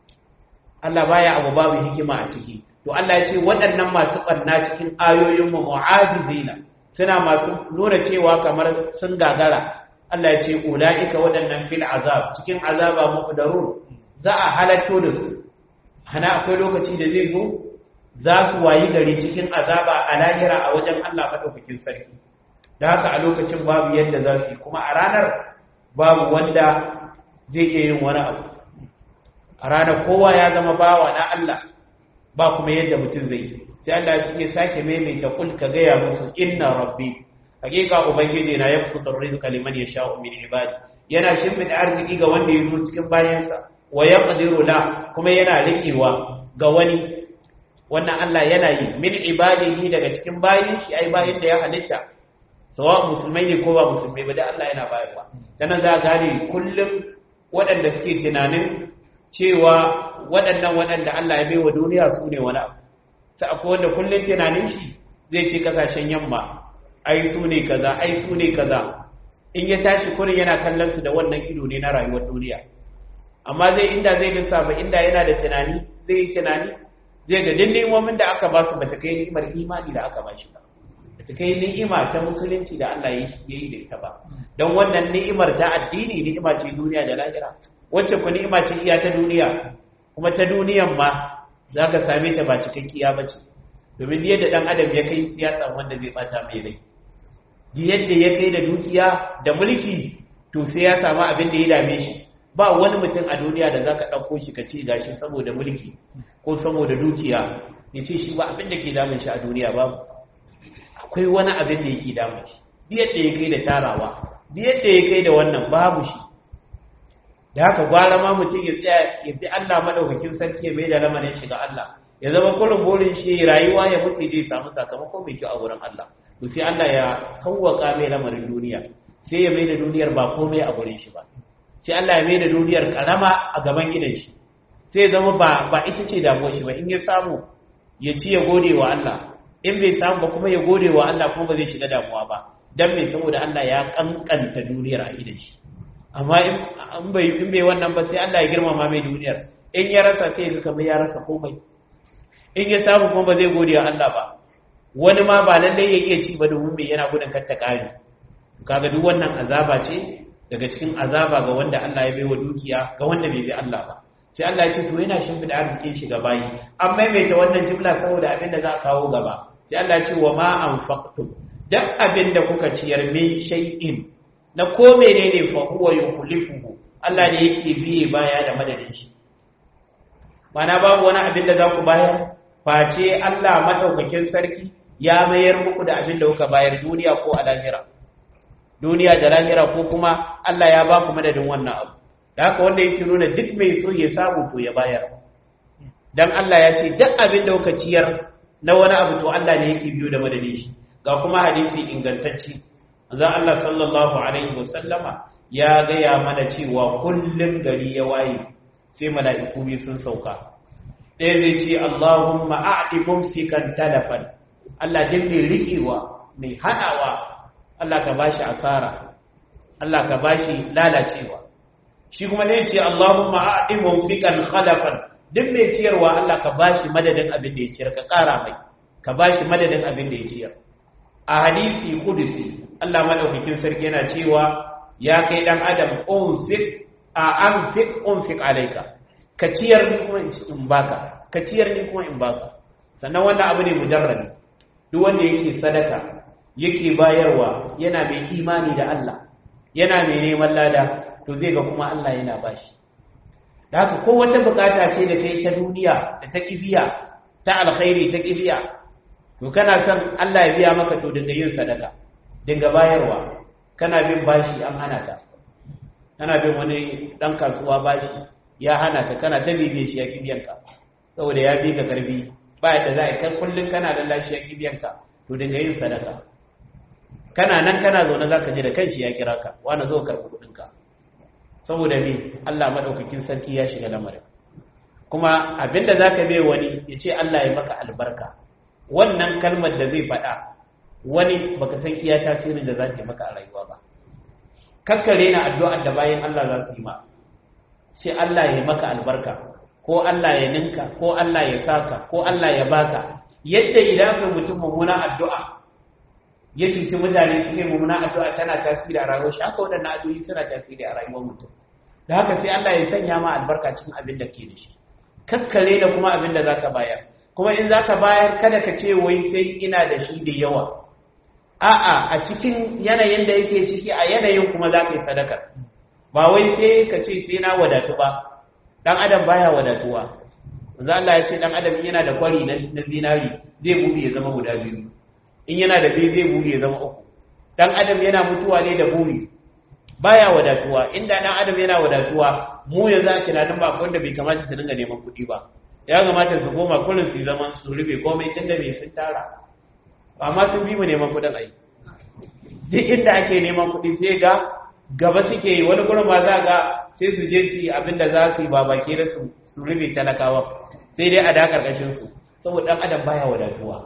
S1: Allah baya abu babu hikima a ciki to Allah ya ce waɗannan masu ɓarna cikin ayoyinmu mu'ajizina suna masu nuna cewa kamar sun gagara Allah ya ce ulaika waɗannan fil azab cikin azaba muqdarun za a halatto da su hana akwai lokaci da zai zo za su wayi gari cikin azaba a lahira a wajen Allah madaukakin sarki da haka a lokacin babu yadda za su yi kuma a ranar babu wanda zai iya yin wani abu a ranar kowa ya zama bawa na Allah ba kuma yadda mutum zai yi sai Allah ya sake maimaita kul ka gaya musu inna rabbi hakika ubangiji na yabsutu rizqa liman yasha'u min ibadi yana shimfida arziki ga wanda ya zo cikin bayansa wa yaqdiru la kuma yana rikewa ga wani wannan Allah yana yi min ibadihi daga cikin bayin shi ai bayin da ya halitta sawa musulmai ne ko ba musulmai ba da Allah yana bayarwa tanan za gane kullum waɗanda suke tunanin cewa waɗannan waɗanda Allah ya baiwa duniya su ne wani abu sai akwai wanda kullum tunanin shi zai ce kasashen yamma ai su ne kaza ai su ne kaza in ya tashi kurin yana kallon su da wannan ido ne na rayuwar duniya amma zai inda zai lissafa inda yana da tunani zai yi tunani zai ga duk ni'imomin da aka ba su bata kai ni'imar imani da aka ba shi ba bata kai ni'ima ta musulunci da Allah ya yi da ita ba don wannan ni'imar ta addini ni'ima ce duniya da lahira wacce ku ni'ima ce iya ta duniya kuma ta duniyan ma za ka same ta ba cikakkiya ba ce domin yadda ɗan adam ya kai siyasa wanda zai bata mai rai yadda ya kai da dukiya da mulki to sai ya samu abin da ya dame shi ba wani mutum a duniya da zaka ɗauko shi ka ce gashi saboda mulki ko saboda dukiya ya ce shi ba abin da ke damun shi a duniya babu akwai wani abin da yake damun shi yadda ya kai da tarawa yadda ya kai da wannan babu shi da haka gwara ma mutum ya tsaya ya bi Allah madaukakin sarki ya mai da lamarin shi ga Allah ya zama kullum burin shi rayuwa ya mutu zai samu sakamako mai kyau a wurin Allah to sai Allah ya sauwaka mai lamarin duniya sai ya mai da duniyar ba komai a wurin shi ba sai Allah ya mai da duniyar karama a gaban gidan shi sai zama ba ba ita ce damuwar shi ba in ya samu ya ci ya gode wa Allah in bai samu ba kuma ya gode wa Allah kuma ba zai shiga damuwa ba dan me saboda Allah ya kankanta duniyar a idan shi amma in bai in bai wannan ba sai Allah ya girmama mai duniyar in ya rasa sai ga kamar ya rasa komai in ya samu kuma ba zai gode wa Allah ba wani ma ba lallai ya iya ci ba domin bai yana gudun kar ta kare kaga duk wannan azaba ce daga cikin azaba ga wanda Allah ya bai wa dukiya ga wanda bai bi Allah ba sai Allah ya ce to yana shimfida arzikin shi ga bayi an maimaita wannan jumla saboda abin da za a kawo gaba sai Allah ya ce wa ma anfaqtum duk abin da kuka ciyar min shay'in na ko menene fa huwa yukhlifuhu Allah ne yake biye baya da madadin shi mana babu wani abin da za ku bayar face Allah madaukakin sarki ya mayar muku da abin da kuka bayar duniya ko a lahira duniya da lahira ko kuma Allah ya ba ku madadin wannan abu da haka wanda yake nuna duk mai so ya samu to ya bayar dan Allah ya ce duk abin da kuka ciyar na wani abu to Allah ne yake biyo da madadin shi ga kuma hadisi ingantacci manzon Allah sallallahu alaihi wasallama ya gaya mana cewa kullum gari ya waye sai mala'iku biyu sun sauka ɗaya zai ce Allahumma a'di mumsikan talafan Allah din mai riƙewa mai haɗawa Allah ka bashi asara Allah ka bashi lalacewa shi kuma ne ce Allahumma a'di mumsikan khalafan duk mai ciyarwa Allah ka bashi madadin abin da ya ciyar ka ƙara mai ka bashi madadin abin da ya ciyar a hadisi kudusi Allah madaukakin sarki yana cewa ya kai dan adam unfik a anfik unfik alayka ka ciyar ni kuma in baka ka ciyar ni kuma in baka sannan wannan abu ne mujarrabi duk wanda yake sadaka yake bayarwa yana mai imani da Allah yana mai neman lada to zai ga kuma Allah yana bashi da haka ko wata bukata ce da kai ta duniya da ta kibiya ta alkhairi ta kibiya to kana son Allah ya biya maka to dinga yin sadaka dinga bayarwa kana bin bashi an hana ka kana bin wani dan kasuwa bashi ya hana ka kana ta bibiye shi ya kibiyan ka saboda ya bi ka karbi ba yadda za a kai kullun kana da lashi ya kibiyan ka to dinga yin sadaka kana nan kana zaune zaka ji da kanshi ya kira ka wani zo karɓi kuɗin ka saboda me Allah madaukakin sarki ya shiga lamarin kuma abinda zaka bai wani ya ce Allah ya maka albarka wannan kalmar da zai faɗa wani baka san iya tasirin da za ta maka a rayuwa ba kakkare na addu'ar da bayan Allah za su yi ma sai Allah ya maka albarka ko Allah ya ninka ko Allah ya saka ko Allah ya baka yadda idan ka mutum mummuna addu'a ya cuci mutane suke mummuna addu'a tana tasiri a rayuwar shi haka waɗannan addu'o'i suna tasiri a rayuwar mutum da haka sai Allah ya sanya ma albarka cikin abin da ke da shi kakkare da kuma abin da zaka bayar kuma in zaka bayar kada ka ce wai sai ina da shi da yawa a'a a cikin yanayin da yake ciki a yanayin kuma za ka yi sadaka ba wai sai ka ce sai na wadatu ba dan adam baya wadatuwa za Allah ya ce dan adam yana da kwari na zinari zai buɗe ya zama guda biyu in yana da biyu zai buɗe ya zama uku dan adam yana mutuwa ne da buri baya wadatuwa inda dan adam yana wadatuwa mu yanzu a tunanin ba wanda bai kamata su dinga neman kuɗi ba ya kamata su koma kullum su zaman su rufe komai tunda bai sun tara amma sun bi mu neman kuɗin ai duk inda ake neman kuɗi sai ga gaba suke yi wani gurin ba za ga sai su je su yi abin da za su yi ba baki da su su rufe talakawa sai dai a da karkashin su saboda dan adam baya wadatuwa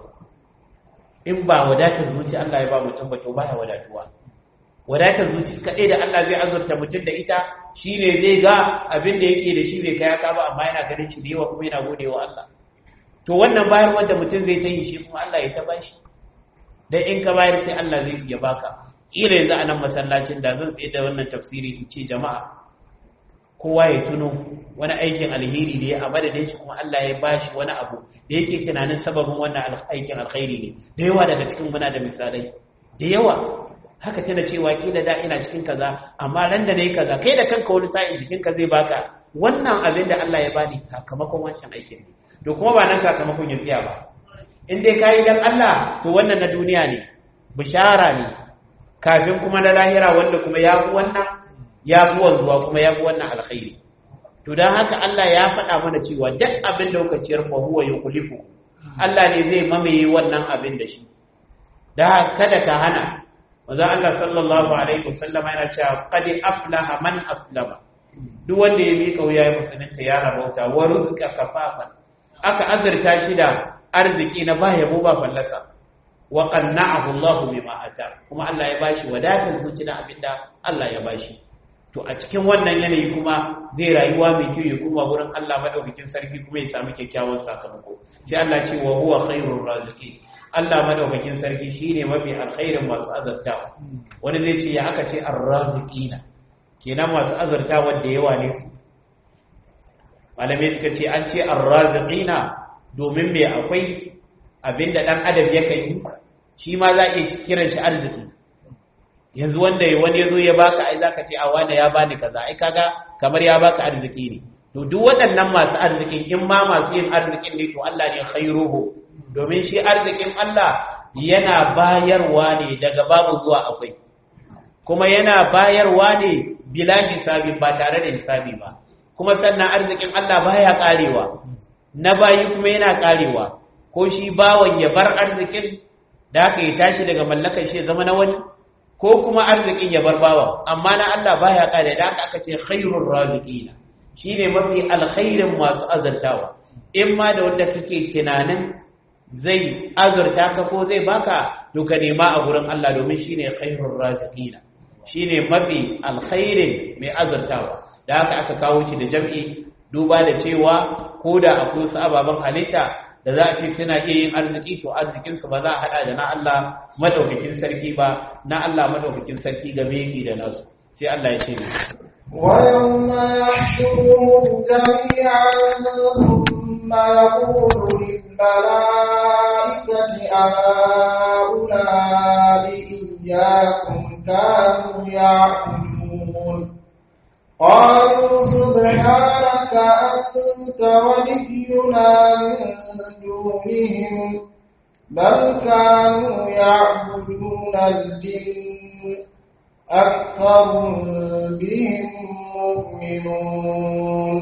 S1: in ba wadatar zuci Allah ya ba mutum ba to baya wadatuwa wadatar zuci kaɗai da Allah zai azurta mutum da ita shine zai ga abin da yake da shi bai kai aka ba amma yana ganin shi da yawa kuma yana godewa Allah to wannan bayar wanda mutum zai ta yi shi kuma Allah ya ta bashi dan in ka bayar sai Allah zai iya baka kila yanzu a nan masallacin da zan tsaye da wannan tafsiri in ce jama'a kowa ya tuno wani aikin alheri da ya a madadin shi kuma Allah ya bashi wani abu da yake tunanin sababin wannan aikin alkhairi ne da yawa daga cikin muna da misalai da yawa haka tana cewa kila da ina cikin kaza amma ran da nayi kaza kai da kanka wani sa'in jikin ka zai baka wannan abin da Allah ya bani sakamakon wancan aikin ne to kuma ba nan sakamakon ya tsaya ba in dai kayi dan Allah to wannan na duniya ne bishara ne kafin kuma na lahira wanda kuma ya fi wannan ya fi wanzuwa kuma ya fi wannan alkhairi to dan haka Allah ya faɗa mana cewa duk abin da kuka ciyar fa huwa yukhlifu Allah ne zai mamaye wannan abin da shi da kada ka hana manzo Allah sallallahu alaihi wasallam yana cewa qad aflaha man aslama duk wanda ya miƙa wuya ya musulunta ya rabauta wa rizqa kafafan aka azurta shi da arziki na ba yabo ba fallasa wa qanna'ahu Allahu bima ata kuma Allah ya bashi wadatar zuci na abinda Allah ya bashi to to a cikin wannan yanayi kuma zai rayuwa mai kyau ya kuma wurin Allah madaukakin sarki kuma ya samu kyakkyawan sakamako sai Allah ce wa huwa khairur raziqin Allah madaukakin sarki shine mafi alkhairin masu azartawa wani zai ce ya aka ce ar-raziqina kenan masu azartawa da yawa ne su malamai suka ce an ce ar-raziqina domin me akwai abinda dan adam yakan yi shi ma za a iya kiran shi arziki yanzu wanda wani yazo ya baka ai zaka ce a wanda ya bani kaza ai kaga kamar ya baka arziki ne to duk waɗannan masu arzikin in ma masu yin arzikin ne to Allah ne khairuhu domin shi arzikin Allah yana bayarwa ne daga babu zuwa akwai kuma yana bayarwa ne bila hisabi ba tare da hisabi ba kuma sannan arzikin Allah baya karewa na bayi kuma yana karewa ko shi bawan ya bar arzikin da aka yi tashi daga mallakar shi zama na wani ko kuma arzikin ya bar bawa amma na Allah baya kare da aka aka ce khairur raziqina shine mafi alkhairin masu azartawa in ma da wanda kake tunanin zai azurta ka ko zai baka to ka nema a gurin Allah domin shine khairur raziqina shine mafi alkhairin mai azurtawa da haka aka kawo shi da jam'i duba da cewa ko da akwai wasu ababen halitta da za a ce suna iya yin arziki to arzikinsu ba za a haɗa da na Allah madaukakin sarki ba na Allah madaukakin sarki game yake da nasu sai Allah ya ce ne
S2: ويوم يحشرهم جميعا ثم يقول للملائكة أهؤلاء إياكم كانوا يعبدون قالوا سبحانك أنت ولينا من دونهم بل كانوا يعبدون الجن أكثر بهم مؤمنون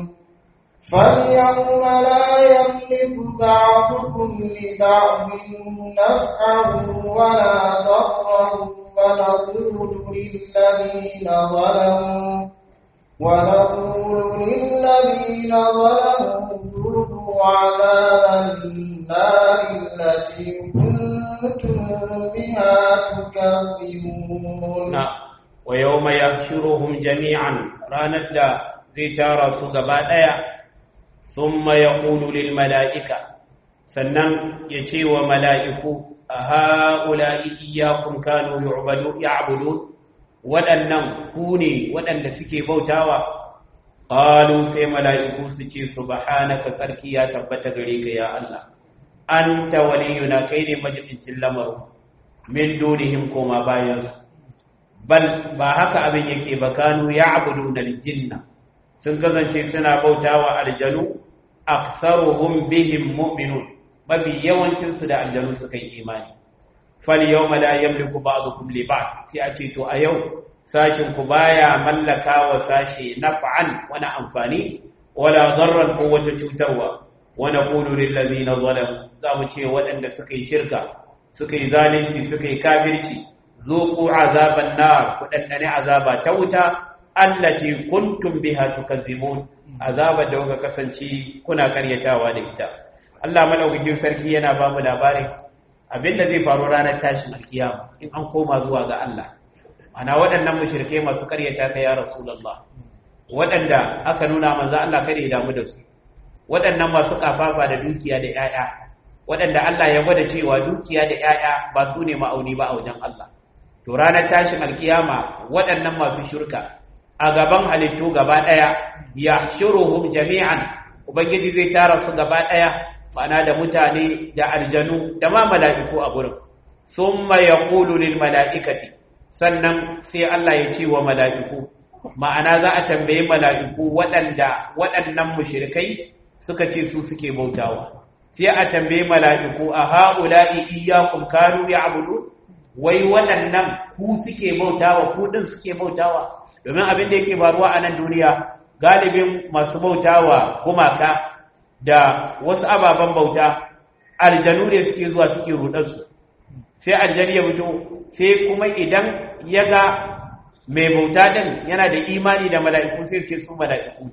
S2: فاليوم لا يملك بعضكم لبعض نفعا ولا ضرا ونقول للذين ظلموا ونقول للذين ظلموا ذوقوا عذاب النار التي كنتم بها تكذبون
S1: ويوم يحشرهم جميعا ranar da zai tara su gaba ɗaya sun ya ƙulu lil mala'ika sannan ya ce wa mala'iku a ha'ula iyakun kano ya'budu waɗannan ku ne waɗanda suke bautawa ƙalu sai mala'iku su ce su bahanaka tsarki ya tabbata gare ka ya Allah an ta waliyuna kai ne majibincin lamarin min dunihim koma bayansu bal ba haka abin yake ba kanu ya abudu na jinna sun kasance suna bautawa aljanu aktsaruhum bihim mu'minun mafi yawancin su da aljanu suka yi imani fal yawma la yamliku ba'dukum li ba'd sai a ce to a yau sashin ku baya mallaka wa sashi naf'an wani amfani wala darran ko wata cutarwa wa naqulu lil ladina zalamu za mu ce waɗanda suka yi shirka suka yi zalunci suka yi kafirci zuku azaban nar ku dandane azaba ta wuta allati kuntum biha tukazzibun azaba da kuka kasance kuna karyatawa da ita Allah madaukakin sarki yana ba mu labarin abinda zai faru ranar tashin alkiyama in an koma zuwa ga Allah ana waɗannan mushrike masu karyata ka ya rasulullah waɗanda aka nuna manzo Allah kada ya damu da su waɗannan masu kafafa da dukiya da 'ya'ya waɗanda Allah ya gwada cewa dukiya da 'ya'ya ba su ne ma'auni ba a wajen Allah to ranar tashin alkiyama waɗannan masu shirka a gaban halittu gaba ɗaya ya shuruhum jami'an ubangiji zai tara su gaba ɗaya ma'ana da mutane da aljanu da ma mala'iku a gurin summa yaqulu lil mala'ikati sannan sai Allah ya ce wa mala'iku ma'ana za a tambaye mala'iku waɗanda waɗannan mushrikai suka ce su suke bautawa sai a tambaye mala'iku a ha'ula'i iyyakum kanu ya'budun wai waɗannan ku suke bautawa ku ɗin suke bautawa domin abin da yake faruwa a nan duniya galibin masu bautawa gumaka da wasu ababen bauta aljanu ne suke zuwa suke rudarsu sai aljani ya fito sai kuma idan ya ga mai bauta ɗin yana da imani da mala'iku sai ce su mala'iku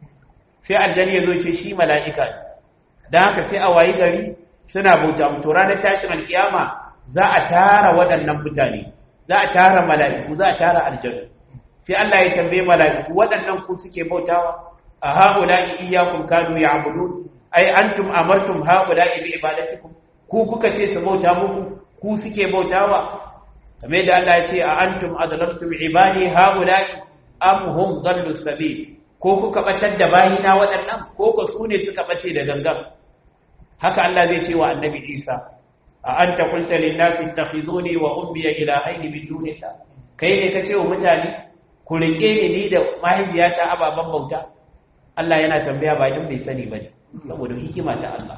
S1: sai aljani ya zo ce shi mala'ika don haka sai a wayi gari suna bauta mutu ranar tashin alkiyama za a tara waɗannan mutane za a tara mala'iku za a tara aljanu sai Allah ya tambaye mala'iku waɗannan ku suke bautawa a haula'i iyyakum kanu ya'budun ai antum amartum haula'i bi ibadatikum ku kuka ce su bauta muku ku suke bautawa kamar da Allah ya ce a antum adlaltum ibadi haula'i am hum dallu sabil ko kuka batar da bayina waɗannan ko ko su ne suka bace da gangan haka Allah zai ce wa annabi Isa a anta qulta lin nasi ittakhizuni wa ummi ilahaini min dunillah kai ne kace wa mutane ku rike ni ni da mahaifiyata ababan bauta Allah yana tambaya ba din bai sani bane saboda hikima ta Allah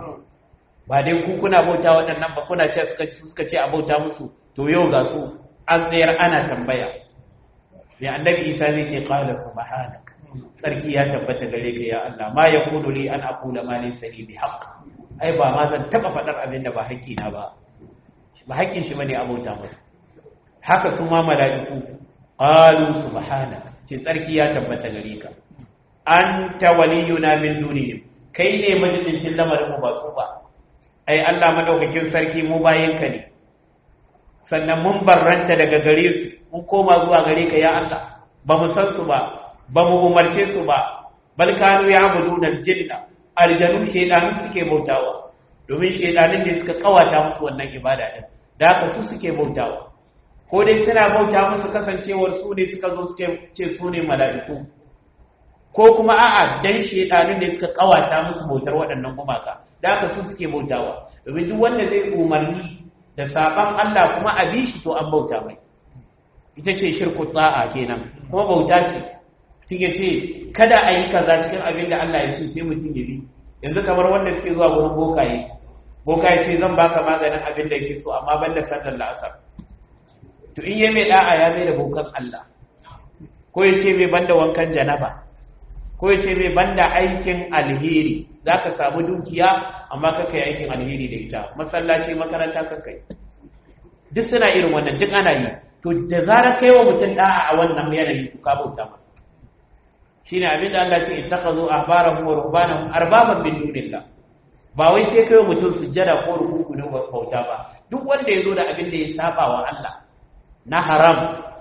S1: ba dai ku kuna bauta waɗannan ba kuna ce suka suka ce a bauta musu to yau ga su an tsayar ana tambaya ne annabi Isa zai ce qala subhanak sarki ya tabbata gare ka ya Allah ma yakunu li an aqula ma laysa li bihaqq ai ba ma zan taba fadar abin da ba haƙƙi na ba ba haƙƙin shi bane abota masa haka su ma mala'iku qalu subhanak ce sarki ya tabbata gare ka anta waliyuna min dunihim kai ne majalisin lamarin mu ba su ba ai Allah madaukakin sarki mu bayin ka ne sannan mun barranta daga gare su mun koma zuwa gare ka ya Allah ba mu san su ba ba mu umarce su ba bal kanu ya'buduna al-jinna aljanu shedanu suke bautawa domin shedanin ne suka kawata musu wannan ibada din da haka su suke bautawa ko dai suna bauta musu kasancewar su ne suka zo suke ce su ne mala'iku ko kuma a'a dan shedanin ne suka kawata musu bautar waɗannan gumaka da haka su suke bautawa domin duk wanda zai umarni da saban Allah kuma a bi shi to an bauta mai ita ce shirku tsa'a kenan kuma bauta ce mutum ya ce kada a yi kaza cikin abin da Allah ya ce sai mutum ya bi yanzu kamar wanda suke zuwa wurin bokaye bokaye ce zan baka maganin abin da yake so amma ban da sallar la'asar to in yi mai da'a ya mai da bokan Allah ko ya ce mai banda wankan janaba ko ya ce mai banda aikin alheri za ka samu dukiya amma ka kai aikin alheri da ita masallaci makaranta ka kai duk suna irin wannan duk ana yi to da zarar kai wa mutum da'a a wannan yanayi ku ka bauta masa shine abin da Allah ce ittakhadhu ahbarahum wa rubbanahum arbaban min dunillah ba wai sai kai wa mutum sujjada ko rukuku ne bauta ba duk wanda yazo da abin da ya saba wa Allah na haram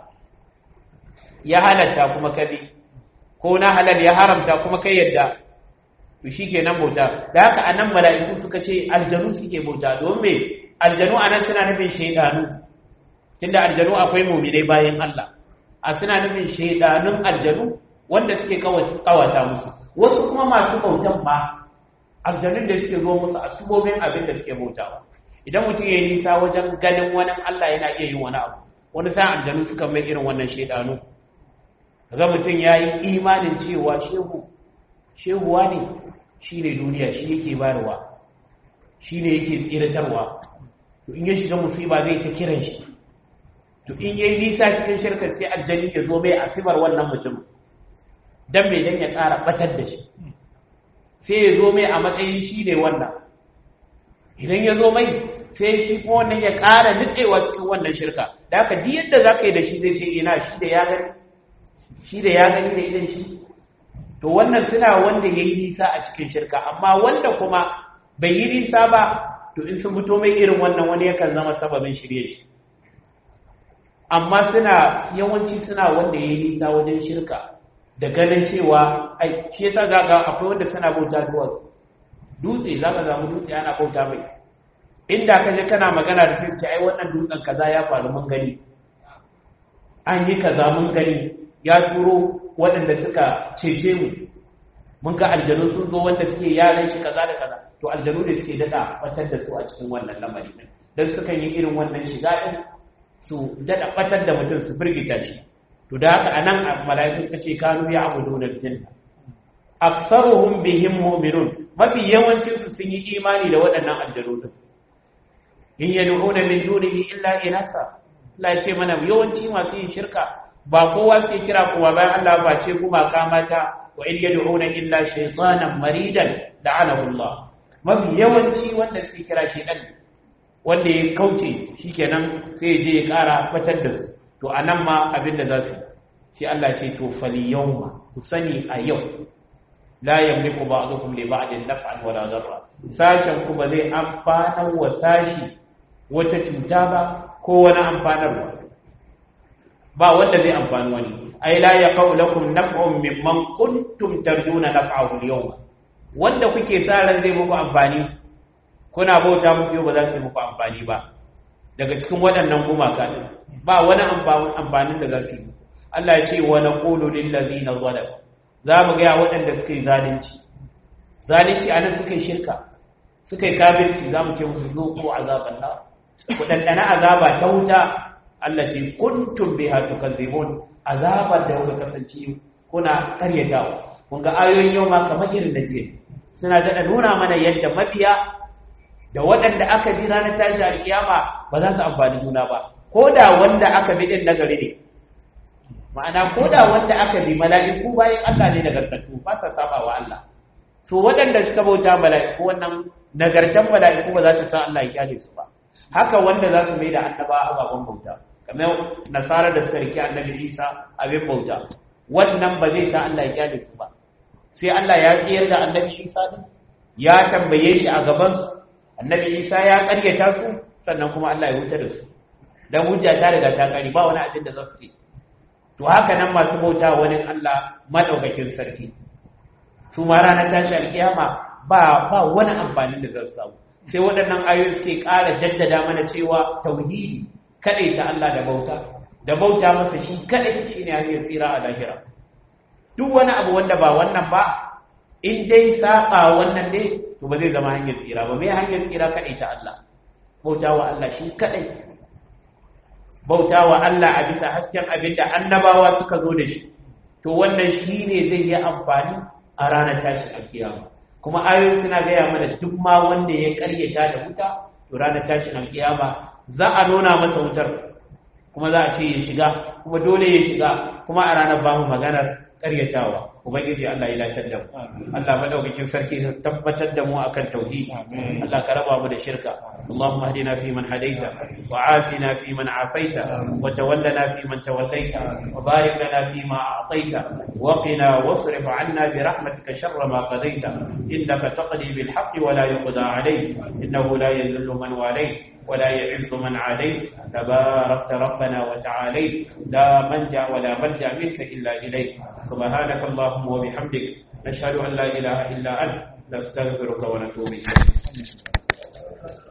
S1: ya halatta kuma kabi ko na halal ya haramta kuma kai yadda to shikenan bauta da haka anan mala'iku suka ce aljanu suke bauta don me aljanu anan suna nufin shaydanu tunda aljanu akwai mu'minai bayan Allah a suna nufin shaydanun aljanu wanda suke kawata musu wasu kuma masu bautan ba aljanun da suke zo musu asubobin abin da suke bautawa idan mutum ya yi nisa wajen ganin wani Allah yana iya yin wani abu wani sa aljanu suka mai irin wannan shaidanu ga mutum ya yi imanin cewa shehu shehuwa ne shi ne duniya shi yake bayarwa shi ne yake tsiratarwa to in ya shiga musiba zai ta kiran shi to in ya yi nisa cikin shirkar sai aljani ya zo mai asibar wannan mutum dan mai dan ya ƙara batar da shi sai ya zo mai a matsayin shi ne wannan idan ya zo mai sai shi kuma wannan ya ƙara nutsewa cikin wannan shirka da haka duk yadda za ka yi da shi zai ce ina shi da ya gani shi da ya gani da idan shi to wannan suna wanda ya yi nisa a cikin shirka amma wanda kuma bai yi nisa ba to in sun fito mai irin wannan wani yakan zama sababin shirye shi amma suna yawanci suna wanda ya yi nisa wajen shirka da ganin cewa ai shi yasa za ga akwai wanda suna bauta duwatsu dutse za ka zamu dutse ana bauta mai inda ka je kana magana da sai ai wannan dutsen kaza ya faru mun gani an yi kaza mun gani ya turo waɗanda suka cece mu mun ga aljanu sun zo wanda suke yaran shi kaza da kaza to aljanu ne suke dada batar da su a cikin wannan lamari din dan sukan yi irin wannan shiga din su dada batar da mutum su firgita shi to da haka anan mala'iku suka ce kanu ya abuduna aljanna aktsaruhum bihim mu'minun mafi yawancin su sun yi imani da waɗannan aljanu din in yad'una min dunihi illa inasa Allah ya ce mana yawanci masu yin shirka ba kowa sai kira kowa bayan Allah ba ce kuma mata wa in yad'una illa shaytanan maridan la'anahu Allah mafi yawanci wanda suke kira shaytan wanda ya kauce shikenan sai je ya kara fatar da su to anan ma abin da za su sai Allah ce to fali yawma ku sani a yau la yamliku ba'dukum li ba'din naf'an wala darra sashen ku ba zai amfana wa sashi wata cuta ba ko wani amfanarwa ba wanda zai amfani wani ai la yaqau lakum naf'un mimman kuntum tarjuna naf'ahu al-yawm wanda kuke sa ran zai muku amfani kuna bauta musu yau ba za su muku amfani ba daga cikin waɗannan gumaka din ba wani amfanin da za su yi Allah ya ce wa naqulu lil ladina zalamu za mu ga waɗanda suka yi zalunci zalunci anan suka yi shirka suka yi kafirci za mu ce musu zuku azaban nar ku dandana azaba ta wuta allati kuntum biha tukazzibun azabar da kuka kasance kuna karyatawa kun ga ayoyin yau ma kamar irin da jiya suna da nuna mana yadda mabiya da waɗanda aka bi ranar tashi alkiyama ba za su amfani juna ba ko da wanda aka bi din nagari ne ma'ana ko da wanda aka bi mala'iku bayan Allah ne nagartattu ba sa saba wa Allah to waɗanda suka bauta mala'iku wannan nagartan mala'iku ba za ta sa Allah ya kyale su ba haka wanda za su mai da annaba ababen bauta kamar nasara da suka rike annabi Isa abin bauta wannan ba zai sa Allah ya kyale su ba sai Allah ya tsayar da annabi Isa din ya tambaye shi a gaban su annabi Isa ya karyata su sannan kuma Allah ya huta da su dan hujja ta riga ta kare ba wani abin da za su yi to haka nan masu bauta wani Allah madaukakin sarki su ma ranar tashi alkiyama ba ba wani amfani da za su samu sai waɗannan ayoyi suke ƙara jaddada mana cewa tauhidi kaɗai ta Allah da bauta da bauta masa shi kaɗai shi ne hanyar tsira a lahira duk wani abu wanda ba wannan ba in dai saɓa wannan ne to ba zai zama hanyar tsira ba mai hanyar tsira kaɗai ta Allah bauta wa Allah shi kaɗai bauta wa Allah a bisa hasken abin da annabawa suka zo da shi to wannan shi ne zai yi amfani a ranar tashi alkiyama kuma ayoyi suna gaya mana duk ma wanda ya karyata da wuta to ranar tashin alkiyama za a nuna masa wutar kuma za a ce ya shiga kuma dole ya shiga kuma a ranar bamu maganar karyatawa ubangiji Allah ya latar da mu Allah madaukakin sarki ya tabbatar da mu akan tauhidi Allah ka raba mu da shirka اللهم اهدنا فيمن هديت وعافنا فيمن عافيت وتولنا فيمن توليت وبارك لنا فيما اعطيت وقنا واصرف عنا برحمتك شر ما قضيت انك تقضي بالحق ولا يقضى عليك انه لا يذل من واليت ولا يعز من عليك تباركت ربنا وتعاليت لا منجا ولا ملجا منك الا اليك سبحانك اللهم وبحمدك نشهد ان لا اله الا انت نستغفرك ونتوب اليك